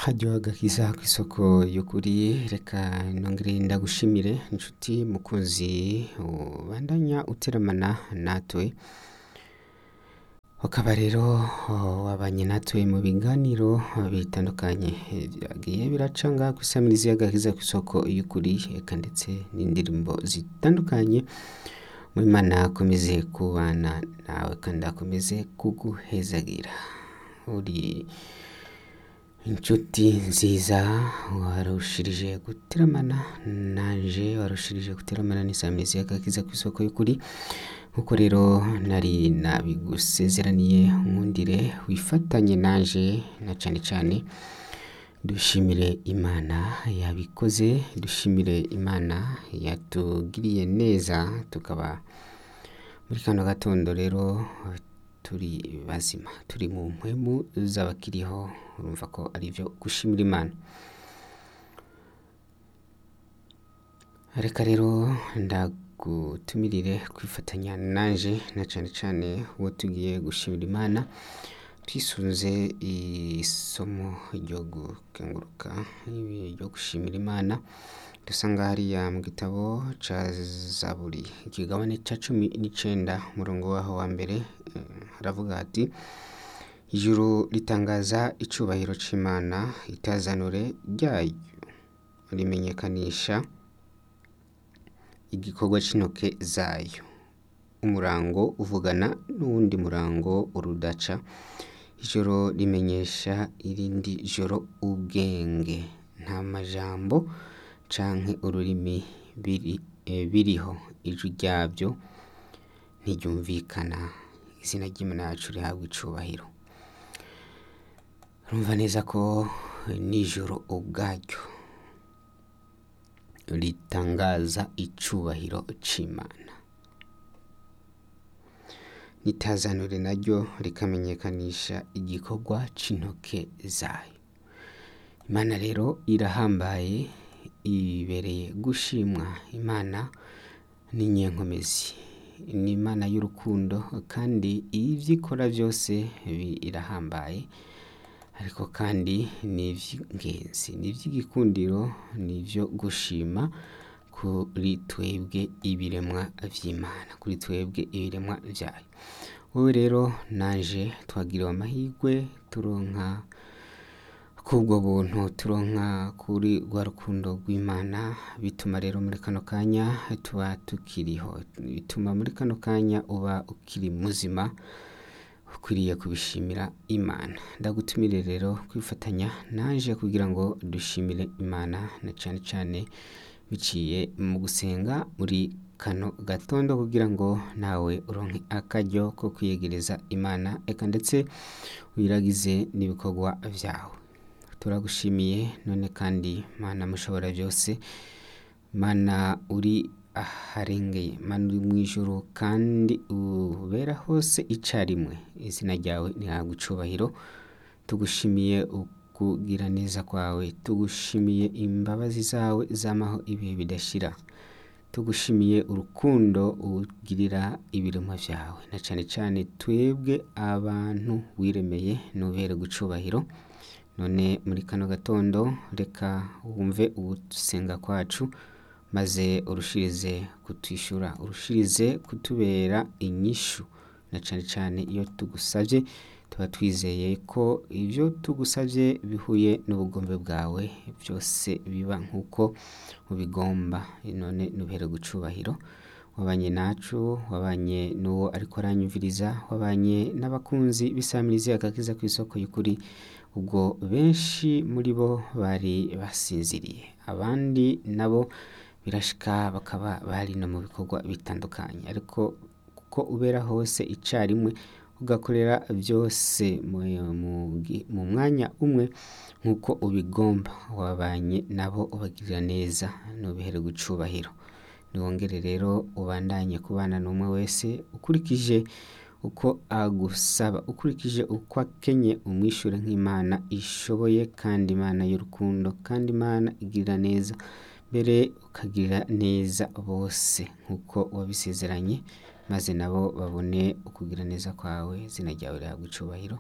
haryoha agakiza kw'isoko y'ukuri reka nongere ndagushimire inshuti mukunzi ubandanya uteramana natwe ukaba rero wabanye natwe mu biganiro bitandukanye byagiye biracanga kw'isamirizi y'agakiza kw'isoko y'ukuri eka ndetse n'indirimbo zitandukanye Imana akomeze kubana nawe kandi akomeze kuguhezagira uri inshuti nziza warushirije guteramana nanje warushirije guteramana n'isamirizi y'agakiza kw'isoko y'ukuri nkuko rero nari nabigusezeraniye nkundire wifatanye nanje na cane cane dushimire imana yabikoze dushimire imana yatugiriye neza tukaba muri kano gatondo rero turi bazima turi mu mpwemu z'abakiriho urumva ko ari vyo gushimira imana reka rero ndagutumirire kwifatanya nanje na cane cane uwo tugiye gushimira imana twisunze isomo ryo gukenguruka ryo gushimira imana dusanga hariya mu gitabo ca zaburi ikigabane ca cumi n'icenda umurongo waho wa mbere eh, haravuga hati ijuru ritangaza icubahiro c'imana itazanure ryayo rimenyekanisha igikorwa c'intoke zayo umurango uvugana n'uwundi murango urudaca ijoro rimenyesha irindi joro ubwenge nta majambo canke ururimi biri, eh, biriho ijwi ryavyo ntiryumvikana izina ry'imana yacu rihabwa icubahiro urumva neza ko nijoro ubwaryo ritangaza icubahiro c'imana n'itazanure naryo rikamenyekanisha igikorwa c'intoke zayo imana rero irahambaye ibereye gushimwa imana ni nyenkomezi ni imana y'urukundo kandi ivyo ikora vyose birahambaye ariko kandi ni ivy'ingenzi ni ivy'igikundiro ni ivyo gushima kuri twebwe ibiremwa vy'imana kuri twebwe ibiremwa vyayo wowe rero nanje twagiriwe amahirwe turonka kubwo buntu turonka kuri rwa rukundo rw'imana bituma rero muri kano kanya tuba tukiriho bituma muri kano kanya uba ukiri muzima ukwiriye kubishimira imana ndagutumire rero kwifatanya naje kugira ngo dushimire imana na cane cane biciye mu gusenga muri kano gatondo kugira ngo nawe uronke akaryo ko kwiyegereza imana eka ndetse wiragize n'ibikorwa vyawe turagushimiye none kandi mana mushobora byose mana uri aharengeye mana uri mu ijuru kandi ubera hose icarimwe izina ryawe ntihabwa icubahiro tugushimiye ukugira neza kwawe tugushimiye imbabazi zawe zamaho ibihe bidashira tugushimiye urukundo ugirira ibiremwa vyawe na cane cane twebwe abantu wiremeye nubere gucubahiro none muri kano gatondo reka wumve ugusenga kwacu maze urushirize kutwishyura urushirize kutubera inyishu na cane cane iyo tugusavye tuba twizeye ko ivyo tugusavye bihuye n'ubugombe bwawe byose biba nk'uko ubigomba none nubere gucubahiro wabanye nacu wabanye n'uwo ariko aranyumviriza wabanye n'abakunzi b'isamirizi agakiza kw'isoko y'ukuri ubwo benshi muri bo bari basinziriye abandi nabo birashika bakaba bari no mu bikorwa bitandukanye ariko kuko ubera hose icarimwe ugakorera byose mu, mu, mu mwanya umwe nk'uko ubigomba wabanye nabo ubagirira neza nubihere gucubahiro niwongere rero ubandanye kubana n'umwe wese ukurikije uko agusaba ukurikije uko akenye umwishure nk'imana ishoboye kandi imana y'urukundo kandi imana igirira neza mbere ukagirira neza bose nk'uko wabisezeranye maze nabo babone ukugira neza kwawe izina ryawe rihabwa icubahiro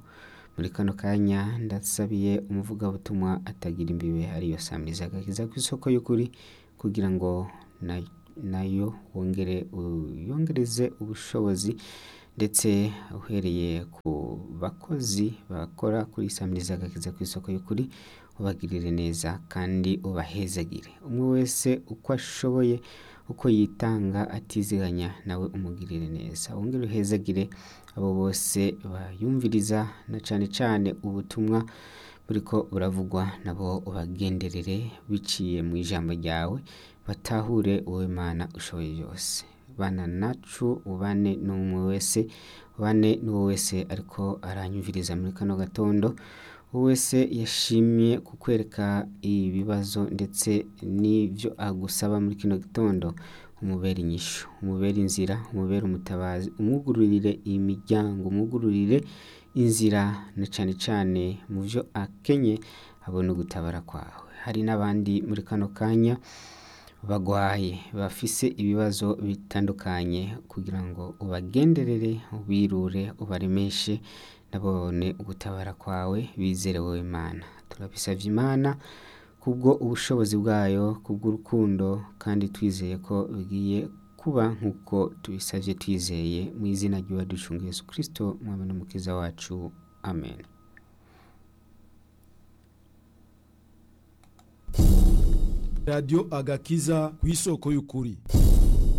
muri kano kanya ndasabiye umuvugabutumwa atagira imbibe ariyo samiriza agakiza ku isoko y'ukuri kugira ngo na- nayo wongere uyongereze ubushobozi ndetse uhereye ku bakozi bakora kuri samiriza agakiza ku isoko y'ukuri ubagirire neza kandi ubahezagire umwe wese uko ashoboye uko yitanga atiziganya nawe umugirire neza wongere uhezagire abo bose bayumviriza na cane cane ubutumwa buriko buravugwa nabo ubagenderere biciye mu ijambo ryawe batahure wowe mana ushoboye byose bana nacu ubane n'umwe wese ubane n'uwo wese ariko aranyumviriza muri kano gatondo uwo wese yashimye kukwereka ibibazo ndetse n'ibyo agusaba muri kino gitondo umubere inyishu umubere inzira umubere umutabazi umwugururire imiryango umwugururire inzira na cane cane mu byo akenye abone ugutabara kwawe hari n'abandi muri kano kanya bagwaye bafise ibibazo bitandukanye kugira ngo ubagenderere ubirure ubaremeshe nabone ugutabara kwawe bizere wowe Imana turabisavye Imana kubwo ubushobozi bwayo kubw'urukundo kandi twizeye ko bigiye kuba nk'uko tubisavye twizeye mu izina ry'uwaducunga Yesu Kristo mwami n'umukiza wacu amen radiyo agakiza ku isoko y'ukuri